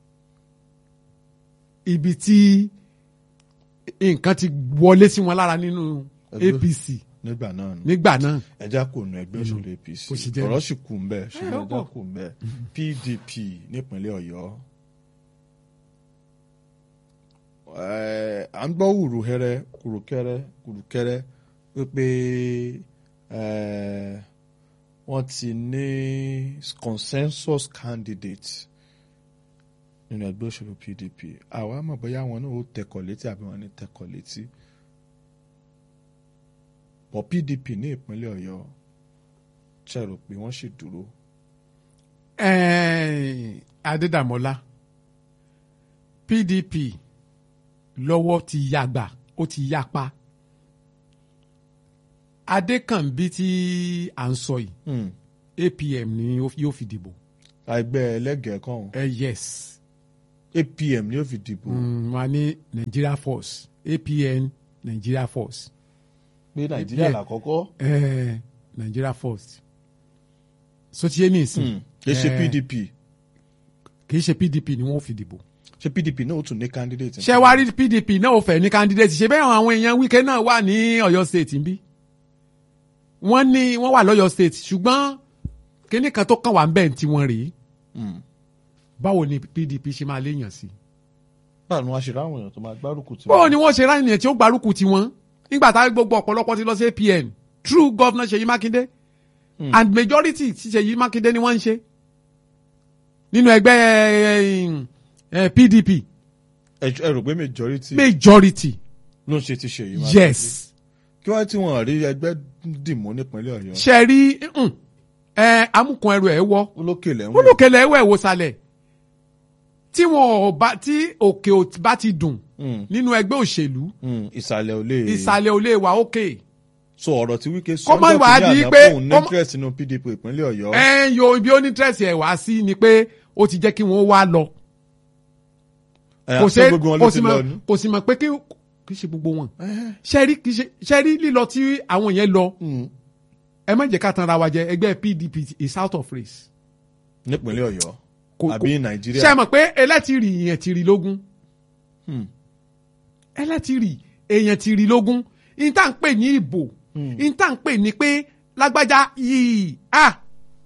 ibi tí nǹkan ti wọlé sí wọn lára nínú Ẹgbẹ́- APC nígbà náà ni nígbà náà ẹja kò nu ẹgbẹ́ òṣèlú APC Kò sì jẹ́ ọ̀rọ̀ sì kù ń bẹ̀ ṣùgbọ́n ó ẹja pọ̀. kù ń bẹ̀ PDP nípínlẹ̀ Ọ̀yọ́. Ẹ̀, à ń gbọ́ wùrùhẹ́rẹ́ kùrùkẹ́rẹ́ kùrùkẹ́rẹ́ wípé ẹ̀, wọ́n ti ní consensus candidate nínú ẹgbẹ́ òṣèlú PDP àwa mọ̀ bóyá àwọn náà ó tẹkọ̀ létí àbí wọ́n ní tẹkọ̀ létí bọ̀ PDP ní ìpínlẹ̀ Ọ̀yọ́ ṣe rò pé wọ́n sì dúró. Eh, Adédàmọ́lá PDP lọ́wọ́ ti yàgbà ó ti yapa Adékànbí tí à ń sọ yìí Hmm. APM ni ó- yóò fi dìbò ẹgbẹ́ ẹlẹ́gẹ̀ẹ́ kan ẹ yes APM ni ó fi dìbò mm, wọn ní Nigeria Force APN Nigeria Force pé Nàìjíríà APM. làkọ́kọ́ eh, Nigeria Force sotiye ní ìsìn Hmm. kì í ṣe Eh, PDP kì í ṣe PDP ni wọ́n fi dìbò ṣé PDP náà ó tún ní candidate. ṣé wàá rí PDP náà ò fẹ́ ní candidate ṣe bẹ́ẹ̀ àwọn èèyàn Wike náà wà ní Ọ̀yọ́ state ń bí wọ́n ní wọ́n wà lọ́yọ́ state ṣùgbọ́n kíní kan tó kàn wá ń bẹ̀ tí wọ́n rèé Hmm. báwo ni PDP ṣe máa léèyàn sí. báwo ni wọ́n ṣe ráwọn èèyàn tó máa gbárùkù tí báwo ni wọ́n ṣe ráyìn yẹn tí ó gbárùkù tiwọn nígbà táwọn gbogbo ọ̀pọ̀lọpọ̀ ti lọ sí APN true governor Ṣèyí Mákindé Hmm. and majority ti Ṣèyí Mákindé ni wọ́n ń ṣe nínú ẹgbẹ́ eh, eh, PDP ẹ ẹ rò pé majority majority ló ń ṣe ti ṣe yìí. yes. kí wọ́n tí wọ́n rí ẹgbẹ́ dìmú nípínlẹ̀ Ọ̀yọ́ ṣe rí mm, ẹ amúkan ẹrù ẹ wọ olókè lẹ́wọ̀n olùkẹlẹ ẹwọ ẹwọ sálẹ̀ tí wọn ò bá tí òkè ò bá ti dùn Mm. nínú ẹgbẹ́ òṣèlú Mm, ìsàlẹ̀ ò lè. ìsàlẹ̀ ò lè wà òkè. so ọ̀rọ̀ tí Wike Kó má sọ́jọ́ wá kìíní di àná pé- fóun ní kó má- interest nínú PDP ìpínlẹ̀ Ọ̀yọ́. ẹ ń yo ibi ó ní tẹ̀sí ẹ̀ wá sí ni pé ó ti jẹ́ kí wọ́n wá lọ. Ẹ, kò ṣé ṣe gbogbo wọn kò ló sì ti mọ̀ lọ ní. kò sì mọ̀ pé kí kì í ṣe gbogbo wọn. Ẹ, ṣẹ́rí kì í ṣe ṣẹ́rí lílọ tí àwọn yẹn lọ mm, ẹ má jẹ́ ká tanra wa jẹ ẹgbẹ́ PDP is out of race. nípínlẹ̀ Ọ̀yọ́ Kò- àbí kò- Nàìjíríà. ṣé ẹ mọ̀ pé ẹlẹ́tìrì èèyàn ti rí lógún Mm, ẹlẹ́tìrì èèyàn ti rí lógún ní tá à ń pè ní ìbò ní tá à ń pè ní pé lágbájá yìí ah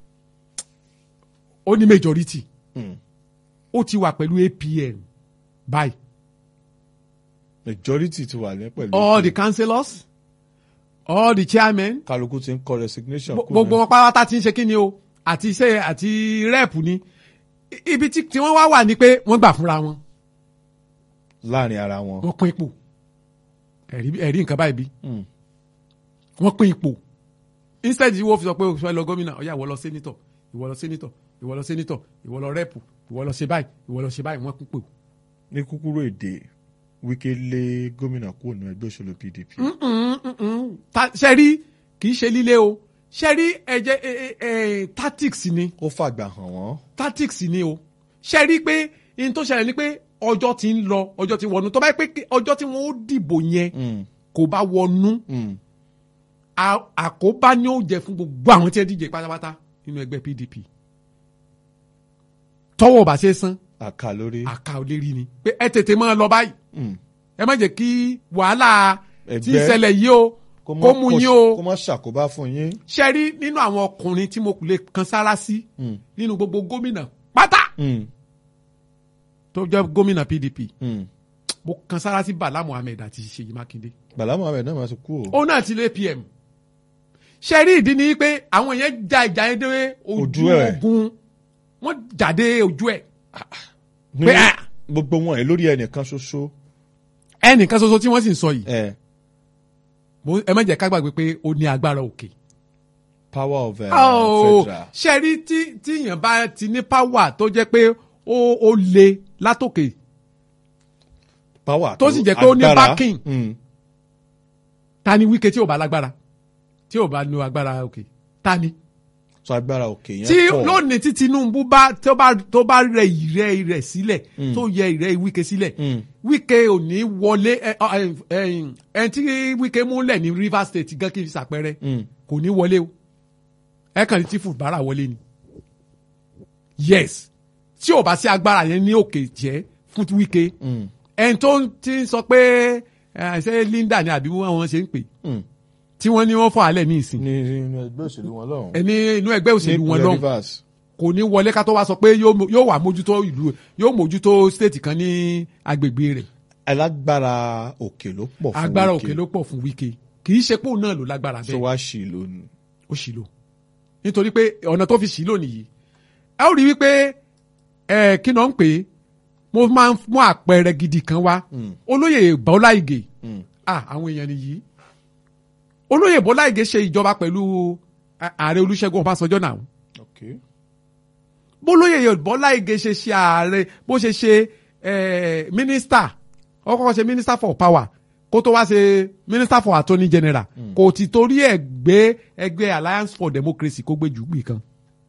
ó ní majority mm. ó ti wà pẹ̀lú APM báyìí majority ti wà ní pẹ̀lú. all the councillors all the chairmen kálukú ti ń kọ resignation. Gbo- kúrò gbogbo wọn pátá ti ń ṣe kí ni o àti iṣẹ́ àti rẹ́ẹ̀pù ni I- ibi tí tí wọ́n wá wà ní pé wọ́n gbà fúnra wọn láàrin ara wọn. wọ́n pín ipò ẹ̀rí ẹ̀rí nǹkan báyìí bí Mm. wọ́n pín ipò instead yìí wọ́n fi sọ pé òṣùwọ̀n lọ gómìnà ọ̀yà ìwọ lọ sẹ́nitọ̀ ìwọ lọ sẹ́nitọ̀ ìwọ lọ sẹ́nitọ̀ ìwọ lọ rẹ́ẹ̀pù ìwọ lọ ṣe báyìí ìwọ lọ ṣe báyìí wọ́n pín ipò. ní kúkúrú èdè Wike lé gómìnà kúrò ní ẹgbẹ́ òṣèlú PDP. Ta- ṣẹ́rí kì í ṣe líle o ṣẹ́rí ẹ̀jẹ̀ ẹ̀, ẹ̀, ẹ̀, tactics ni ó fàgbà hàn wọ́n. tactics ni o ṣe rí i pé in tó ṣẹlẹ̀ ni pé ọjọ́ ti ń lọ ọjọ́ ti wọnú tó bá yẹ pé kí- ọjọ́ tí wọ́n ó dìbò yẹn Mm, kò bá wọnú mm. à- àkóbá ni ó jẹ fún gbogbo àwọn tí ẹ díje pátápátá nínú ẹgbẹ́ PDP tọ́wọ́ bá ṣe san àkà lórí. àká ò lè rí ni pé ẹ tètè máa lọ báyìí Mm. ẹ má jẹ́ kí wàhálà tí Ẹgbẹ́- ìṣẹ̀lẹ̀ yìí o kó má kó mú kó- yín o kó má ṣàkóbá fún yín. ṣe rí nínú àwọn ọkùnrin tí mo lè kan sára sí Mm, nínú gbogbo gómìnà pátá mm, tó jẹ́ gómìnà PDP mm. mo kan sára sí Bala Muhammed àti Ṣèyí Mákindé Bàlá Mohammed náà máa ti kú o. ó náà ti lé PM ṣe rí ìdí ni pé àwọn yẹn ja ìjà yẹn dé ojú Ojú ẹ̀. ogun wọ́n jáde ojú ẹ̀ Ní pé ah, gbogbo wọn ẹ lórí ẹnìkan ṣoṣo. ẹnìkan ṣoṣo tí wọ́n sì ń sọ yìí ẹ mo- ẹ má jẹ́ ká gbàgbé pé ó ní agbára òkè. power of uh, Oh, federal. ṣe rí tí tí èèyàn bá ti ní power tó jẹ́ pé ó ó le látòkè power tó sì jẹ́ pé ó ní agbára. backing. Mm. ta ni Wike tí ò bá lágbára tí ò bá nu agbára òkè ta ni. so agbára òkè yẹn tí pọ̀. lónìí tí Tinubu bá tó bá tó bá rẹ ìrẹ rẹ sílẹ̀ tó yẹ ìrẹ Wike sílẹ̀ Mm. Wike ò ní wọlé ẹ ẹ ẹ ẹ tí Wike múlẹ̀ ní Rivers State gan kí n ṣàpẹrẹ Mm. kò ní wọlé o ẹ kàn ní tí Fubara wọlé ni yes tí ò bá sí agbára yẹn ní òkè jẹ́ fún Wike Mm. ẹni tó ń- ti ń sọ pé ẹ ṣe Linda ni àbí wọn ṣe ń pè Mm. tí wọ́n ní wọ́n fọ́ alẹ́ ní ìsìn ní inú ẹgbẹ́ òṣèlú wọn lọ́hùn. ẹni inú ẹgbẹ́ òṣèlú wọn Ní lọ́hùn Rivers. kò ní wọlé ká tó wá sọ pé yóò mo- yóò wà mójútó ìlú yóò mójútó stéètì kan ní agbègbè rẹ̀ alágbára òkè ló pọ̀ fún agbára Wike. òkè ló pọ̀ fún Wike kì í ṣe pé òun náà ló lágbára so bẹ́ẹ̀ wá sí i lónìí. ó ṣì lò nítorí pé ọ̀nà tó fi ṣì lò nìyí ẹ ó rí wípé ẹ kí náà ń pè é mo máa ń mú àpẹẹrẹ gidi kan wá Mm. olóyè Bọ́lá Ìgè Mm. ah àwọn èèyàn nìyí olóyè Bọ́lá Ìgè ṣe ìjọba pẹ̀lú a- ààrẹ Olúṣẹ́gun Ọbásanjọ́ náà okay. bólóyè Bọ́lá Ìgè ṣe ṣe ààrẹ bó ṣe ṣe eh, mínísítà ó kọ́kọ́ ṣe mínísítà for power kó tó wá ṣe mínísítà for attorney general kò ti torí ẹ̀ gbé ẹgbẹ́ alliance for democracy kó gbé jù gbì kan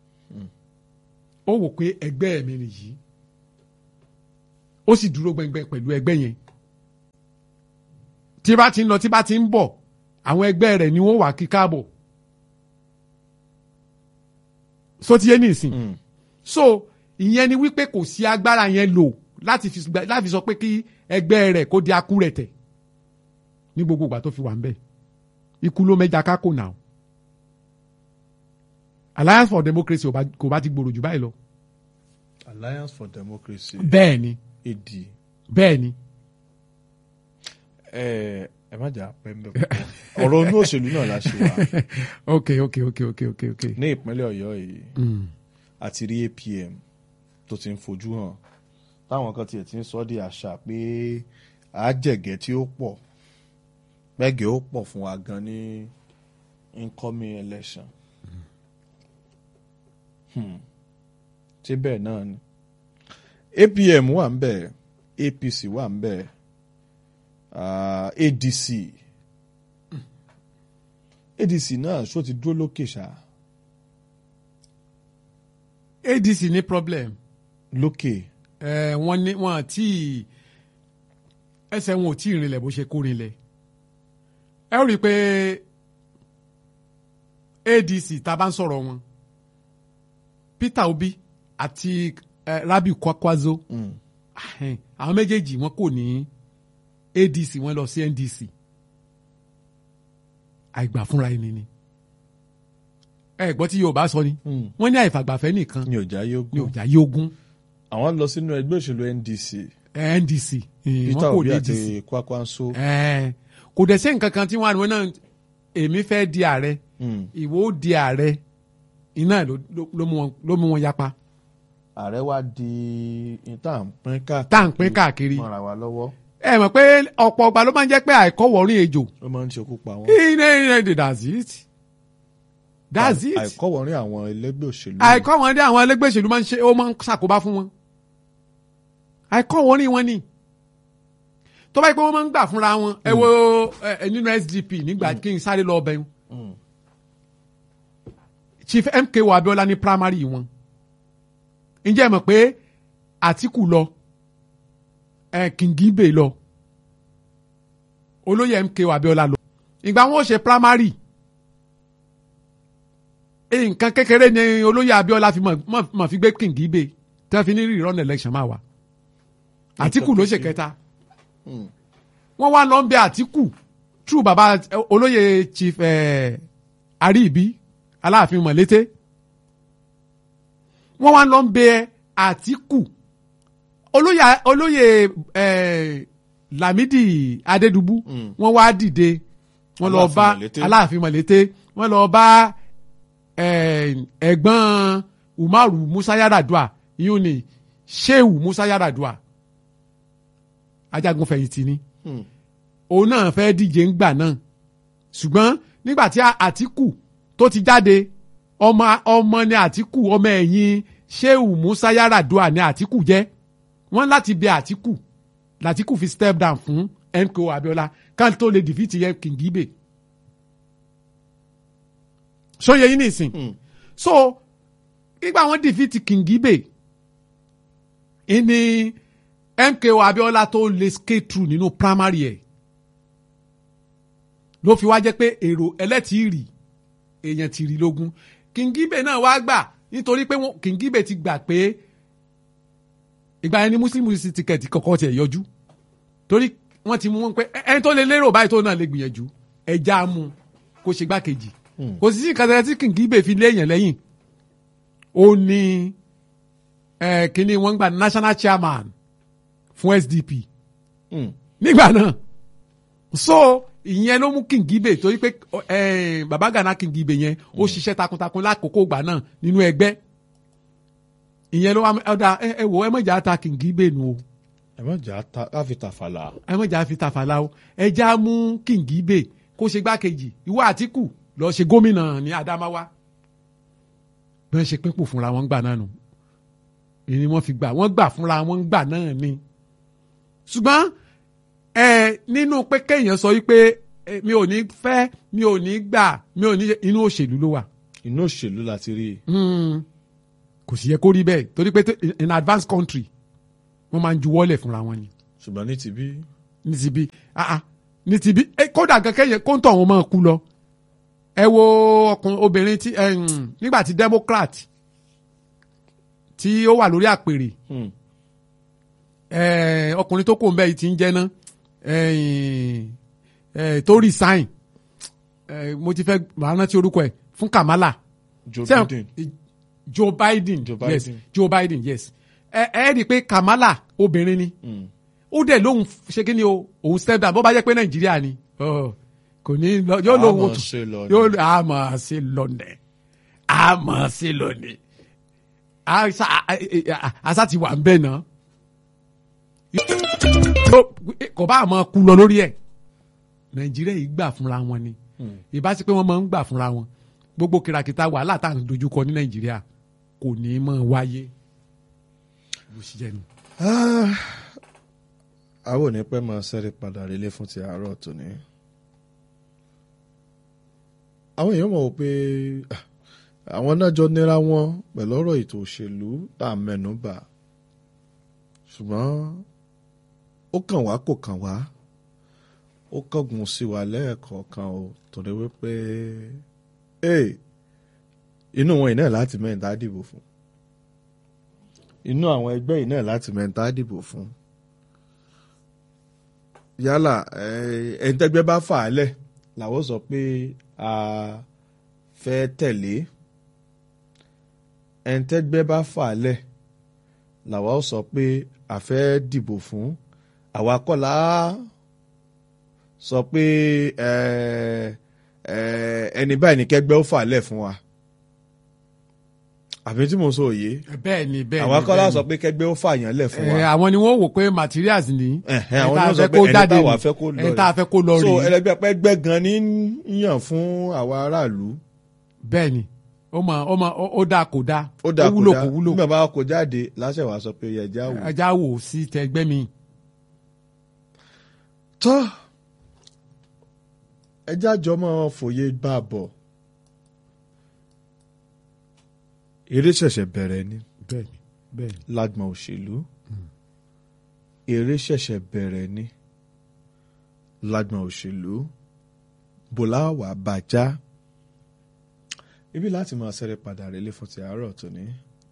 ó wò pé ẹgbẹ́ mi nìyí ó sì dúró gbẹngbẹ pẹ̀lú ẹgbẹ́ yẹn tí bá ti ń lọ tí bá ti ń bọ̀ àwọn ẹgbẹ́ rẹ̀ ni wọ́n wà kí káàbọ̀ sotiye nìsín Mm. so ìyẹn ni wípé kò sí agbára yẹn lò láti fi gba- láti sọ pé kí ẹgbẹ́ rẹ̀ kó di akúrẹ̀tẹ̀ ní gbogbo ìgbà tó fi wà ń bẹ̀ ikú ló mẹ́ja kákò náà alliance for democracy ò bá- kò bá ti gbòòrò jù báyìí lọ. alliance for democracy bẹ́ẹ̀ ni ad bẹ́ẹ̀ ni ẹ ẹ má jà pẹ́ mbẹ́ púpọ̀ ọ̀rọ̀ inú òṣèlú náà la ṣe wá ok ok ok ok ok ok. ní ìpínlẹ̀ ọ̀yọ́ yìí Mm. àti rí apm tó ti ń fojú hàn táwọn kan tiẹ̀ ti ń sọ di àṣà pé àjẹgẹ́ tí ó pọ̀ pẹ́gẹ́ ó pọ̀ fún wa gan ní incoming election Hmm. ṣé bẹ́ẹ̀ náà ni apm wà ń bẹ̀ apc wà ń bẹ̀ ah, adc adc náà ṣó ti dúró lókè ṣá adc ní problem lókè ẹ wọ́n ní wọ́n àti ẹsẹ̀ wọn ò tí ì rinlẹ̀ bó ṣe kó rinlẹ̀ ẹ ó rí i pé adc tá a bá ń sọ̀rọ̀ wọn peter obi àti eh, rabiu kwakwazo Mm. ahẹ́n, àwọn méjèèjì wọn kò ní adc wọn lọ sí ndc àìgbà fúnra ẹni ni ẹ gbọ́ tí yorùbá sọ ni Mm. wọ́n ní àìfàgbàfẹ́ nìkan ní ọjà ní yógún ọjà yógún àwọn lọ sínú ẹgbẹ́ òṣèlú ndc eh, ndc eh, peter wọn kò obi ní àti adc kwakwanso Eh, kò dẹ̀ sí nǹkan kan tí wọ́n á ní wọ́n náà èmi fẹ́ di ààrẹ Mm. ìwọ ó di ààrẹ iná ló ló- ló mú wọn- ló mú wọn yapa ààrẹ wa di ìta ń pín káàkiri tá à ń pín káàkiri mọ́ra wa lọ́wọ́ ẹ mọ̀ pé ọ̀pọ̀ ọgbà ló máa ń jẹ́ pé àìkọ́wọ̀ọ́rìn ejò ó máa ń ṣekú pa wọn. iná iná that's it that's it àìkọ́wọ̀rin àwọn ẹlẹ́gbẹ́ òṣèlú àìkọ́ wọn dé àwọn ẹlẹgbẹ́ òṣèlú máa ń ṣe ó máa ń ṣàkóbá fún wọn àìkọ́ wọn ní wọn ni tó bá yẹ pé wọ́n máa ń gbà fúnra wọn ẹ wo ẹ, nínú SDP nígbà kí n sáré lọ ọbẹ̀ Mm. Chief MKO Abiola ní primary wọn ǹjẹ́ ẹ mọ̀ pé Àtíkù lọ ẹ Kingibe lọ olóyè MKO Abiola lọ ìgbà wọn ò ṣe primary nǹkan kékeré ni olóyè Abiola fi mọ̀- mọ̀ mọ̀ fi gbé Kingibe tí wọ́n fi ní rerun election máa wà Àtíkù ló ṣe kẹta Mm. wọ́n wá lọ ń bẹ Àtíkù true baba eh, olóyè Chief eh, Ariibi Aláàfin Mọ̀lété wọ́n wá lọ ń bẹ Àtíkù olóyè olóyè eh, Lámídì Adédùbú Mm. wọ́n wá dìde wọ́n lọ Aláàfin bá Mọ̀lété. Aláàfin Mọ̀lété wọ́n lọ bá eh, ẹ̀gbọ́n Umaru Musa Yar'Adua yìí ni Shehu Musa Yar'Adua ajagun fẹ̀yìntì ni Mm. òun náà fẹ́ díje ńgbà náà ṣùgbọ́n nígbà tí Àtíkù tó ti jáde ọmọ ọmọ ni Àtíkù ọmọ ẹ̀yìn Shehu Musa Yar'Adua ni Àtíkù jẹ́ wọ́n láti bẹ Àtíkù l'Àtíkù fi step down fún MKO Abiola kan tó lè dìfìtì yẹn Kingibe sóye yín nìsín Mm. so nígbà wọ́n dìfìtì Kingibe ìní MKO Abiola tó lè skate through nínú primary ẹ̀ ló fi wá jẹ́ pé èrò ẹlẹ́tìrì èèyàn tìrì lógún Kingibe náà wá gbà nítorí pé wọ́n- Kingibe ti gbà pé ìgbà yẹn ni Muslim Youth ticket kọ̀ọ̀kan tiẹ̀ yọjú torí wọ́n ti mú wọn pé ẹ- ẹni tó lè lérò báyìí tó náà lè gbìyànjú ẹja mú kó ṣe gbákejì Mm. kò sí sí nǹkan tẹ́lẹ̀ tí Kingibe fi léèyàn lẹ́yìn ó ní ẹ, kíní wọ́n gba national chairman fún SDP Mm. nígbà náà so ìyẹn ló mú Kingibe torí pé ẹ, baba Gana Kingibe yẹn ó ṣiṣẹ́ takuntakun lákòókò ìgbà náà nínú ẹgbẹ́ ìyẹn ló wá ọ̀dà ẹ ẹ wò ẹ mọ̀jà ta Kingibe nù o ẹ má jà á ta káfí tàfàlà. ẹ mọ̀jà fi tàfàlà o ẹ já mú Kingibe kó ṣe gbákejì ìwọ Àtíkù lọ ṣe gómìnà ní Adamawa bí wọ́n ṣe pínpò fúnra wọn gbà náà nù èyí ni wọ́n fi gbà wọ́n gbà fúnra wọn gbà náà ni ṣùgbọ́n ẹ nínú pé kéèyàn sọ wípé ẹ, mi ò ní fẹ́ mi ò ní gbà mi ò ní ṣe- inú òṣèlú ló wà inú òṣèlú láti rí i. Hmm. kò sì yẹ kó rí bẹ́ẹ̀ torí pé tó- in advanced country wọ́n máa ń juwọ́lẹ̀ fúnra wọn ni ṣùgbọ́n ní ti bí. ní ti bí ah ah ní ti bí ẹ kódà kankan yẹn kó ń tọ̀ wọn máa kú lọ ẹ wo ọkùnrin obìnrin tí ẹ, hmm, nígbà tí democrat tí ó wà lórí àpèrè Mm. ẹ, ọkùnrin tó kò ń bẹ yìí ti ń jẹ́ ná ẹ, ẹ, tó resign ẹ, mo ti fẹ́ màá rántí orúkọ ẹ̀ fún Kamala Joe Ṣé- Biden. Joe Biden Joe yes Biden. Joe Biden yes ẹ ẹ rí i pé Kamala obìnrin ni Mm. ó dẹ̀ lóhun ṣe kí ni o òun step down bó bá jẹ́ pé Nàìjíríà ni ọ, kò ní lọ yóò lóhun Àmọ́ otu ṣe lọ ni. yóò àmọ́ ṣe lọ nẹ̀ àmọ́ ṣe lọ nẹ̀ àṣà àṣà ti wà ń bẹ̀ náà Yóò- kò bá àmọ́ kú lọ lórí ẹ̀ Nàìjíríà yìí gbà fúnra wọn ni Mm. ìbá sí pé wọ́n máa ń gbà fúnra wọn gbogbo kìràkìtà wàhálà tá à ń dojúkọ ní Nàìjíríà kò ní í mọ̀ wáyé bó ṣe jẹ́ nu. àwọn ò ní pẹ́ máa ṣẹ́rí padà relé fún ti àárọ̀ tòní. àwọn èèyàn mọ̀ wò pé ah, àwọn náà jọ nira wọn pẹ̀lú ọ̀rọ̀ ètò òṣèlú tá a mẹ́nu bà ṣùgbọ́n ó kàn wá kò kàn wá ó kángun sí wa lẹ́ẹ̀kọ̀ọ̀kan o torí wípé ee inú wọn iná láti mẹ́ta dìbò fún inú àwọn ẹgbẹ́ iná láti mẹ́ta dìbò fún yálà ẹ̀ẹ́dẹ́gbẹ́ bá fà á lẹ̀ làwọn sọ pé a fẹ́ tẹ̀lé ẹ̀ẹ́dẹ́gbẹ́ bá fà á lẹ̀ làwọn sọ pé a fẹ́ dìbò fún àwa kọ́ la sọ pé ẹni báyìí ní kẹgbẹ́ ó fà á lẹ̀ fún wa àbí tí mo sọ òye bẹ́ẹ̀ ni bẹ́ẹ̀ ni àwa kọ́ la bẹ́ẹ̀ ni. sọ pé kẹgbẹ́ ó fà yàn lẹ̀ fún wa. Ẹ, àwọn ni wọ́n wò pé materials ni Ẹ̀hẹ́, ẹni àwọn tá ni a wọ́n sọ fẹ́ pé kó ẹni jáde táwa ni fẹ́ kó lọ ẹni tá a fẹ́ kó lọ so rèé ẹlẹgbẹ́ pẹ́gbẹ́ gan ni ń yàn fún àwa aráàlú bẹ́ẹ̀ ni ó mọ ó mọ ó- ó dáa kò dáa ó dà kó wúlò dá kò wúlò nígbà bá kó jáde láṣẹ wàá sọ pé ẹja wò. ẹja wò sí tẹgbẹ́ mi tọ́ ẹja jọ máa fòye bá a bọ̀ eré ṣẹ̀ṣẹ̀ bẹ̀rẹ̀ ni bẹ́ẹ̀ ni bẹ́ẹ̀ ni lágbọ̀n òṣèlú eré ṣẹ̀ṣẹ̀ bẹ̀rẹ̀ ni lágbọ̀n òṣèlú bọ́lá wà bàjá ibi láti máa ṣẹ́rẹ́ padà rélé fún ti àárọ̀ tòní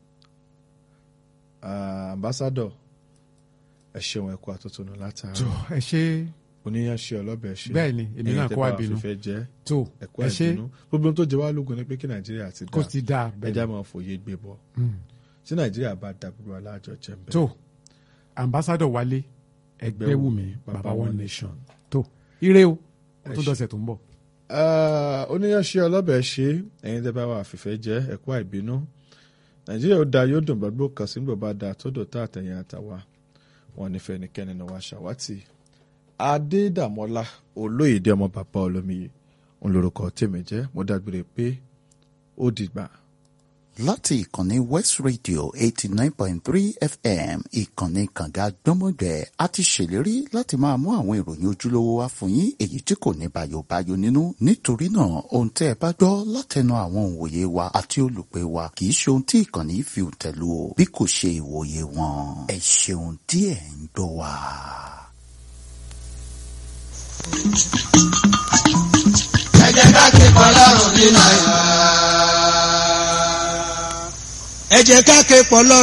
ambassadọ̀ ẹ ṣeun ẹ̀kú àtúntò látàárọ̀ tó ẹ ṣe oníyanṣẹ́ ọlọ́bẹ̀ ṣe Bẹ́ẹ̀ ni, èmi náà kó àbínú. fífẹ́ jẹ́ tó ẹ̀kú ẹ ṣe àbínú gbogbo ohun tó jẹ wá lógun ni pé kí nàìjíríà ti kó dá ti dáa bẹ́ẹ̀ ẹja ni. máa fòye gbé bọ̀ Mm. tí nàìjíríà bá da gbogbo alájọ jẹ́ ń bẹ́ẹ̀. tó ambassadọ̀ wálé ẹgbẹ́ wù mí Baba baba One one nation tó ire o ó tún ṣe. dọ̀sẹ̀ tó ń bọ̀. Ah, oníyanṣẹ́ ọlọ́bẹ̀ ṣe ẹ̀yin tẹ́ bá wà fìfẹ́ jẹ́ ẹ̀kú àìbínú nàìjíríà ó da yóò dùn gbàgbó kan sí gbọ̀ bá da tó dò tá àtẹ̀yìn àtàwà wọn nífẹ̀ẹ́ nìkẹ́ni náà wá ṣàwátì adédàmọ́lá olóyèdè ọmọ bàbá olómiyè ń lorúkọ tèmi jẹ́ mo dágbére pé ó dìgbà. láti ìkànnì west radio eighty nine point three fm ìkànnì kànga gbọ́mọgbẹ́ a ti ṣèlérí láti máa mú àwọn ìròyìn ojúlówó wá fún yín èyí tí kò ní bàyòbáyò nínú nítorí náà ohun tẹ́ ẹ bá gbọ́ látẹnu àwọn òǹwòye wa àti olùpẹ̀ wa kì í ṣe ohun tí ìkànnì yìí fi tẹ̀lú o bí kò ṣe ìwòye wọn ẹ ṣeun tí ẹ ń gbọ́ wa. ẹ jẹ́ ká ké pọlọ́run ní nàìjíríà. ẹ jẹ́ ká ké pọlọ́run.